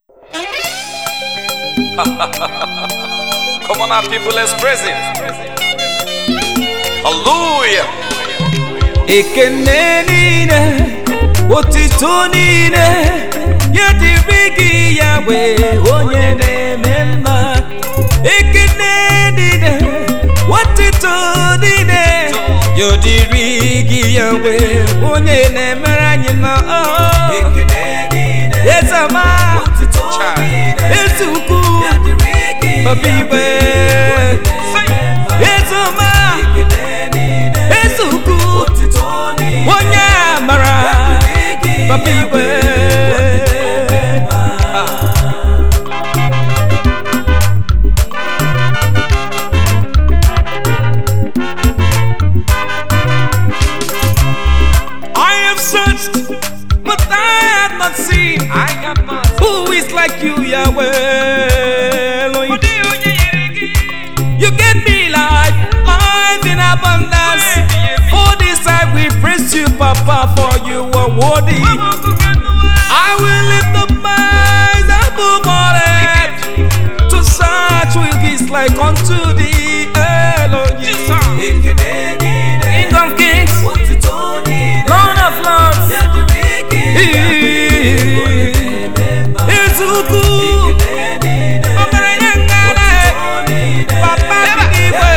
Come on, our people, let's praise Him. Hallelujah. ekene niile otito niile ya dịrị gị ya wee onye na-eme mma ekene niile otito niile ya dịrị gị ya wee onye na-emere anyị mma ezema eze ukwu obi igwe ezema eze ukwu onye amara papa igwe I have searched, but I have not seen. I have not. Who is like you, Yahweh? Elohim. You get me life, life in abundance. For this I will praise you, Papa, for you are worthy. I will lift up my eyes above all earth to search with his like unto thee, Elohim. King of kings, Lord of lords, Izuku, Ọgaranya ngala, Papa Igwe.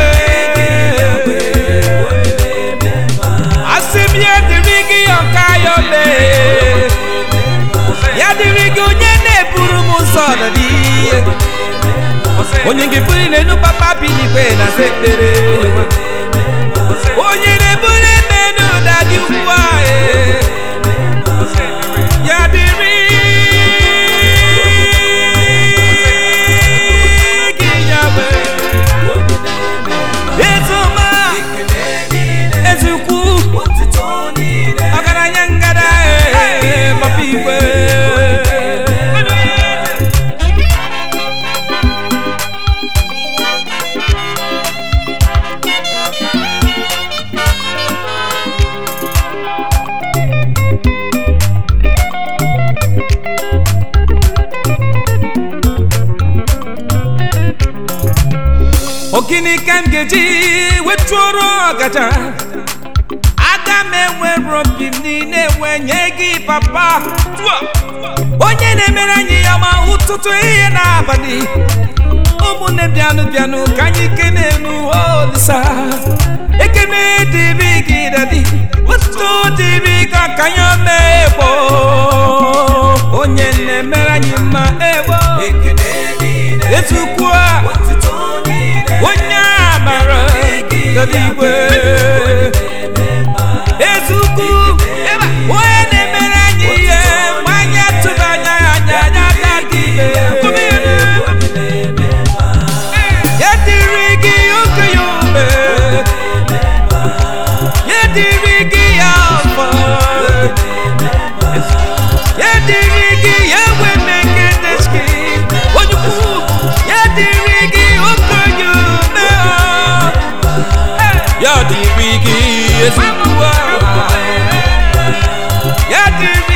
asị m ya dịrị gị ọka ya ole ya dịrị gị onye na-eburu m ụzọ n'ihe onye nke buru n'elu papa bi n'igwe na sekpere onye na-eburu eme n'ụda gị ugbu a eh. ya dịrị gị ya wee ezoma ezukwu ọgaranya ngada ee papa igwe ogini ka m ga-eji wetuoro ọgaja aga m enwere obi m niile enwenye gị papa onye na-emere anyị ya ma ụtụtụ ihe n'abalị ụmụnne bịanụ bịanụ ka anyị kene enu olisa ekene dịrị gị dadi ụtụtụ dịrị ka ka anyị mee egbo onye na-emere anyị mma egbo ezukwu a onye amara dadi igwe ezukwu onye na-emere anyị ihe mgbe anyị atụghị anya ya anya anya aka gị ya dịrị gị oge ya ume ya dịrị gị ya afọ ya dịrị gị ya weme nke deski onye ukwu ya dịrị gị oge ya ume ya dịrị gị ezigbo ya dịrị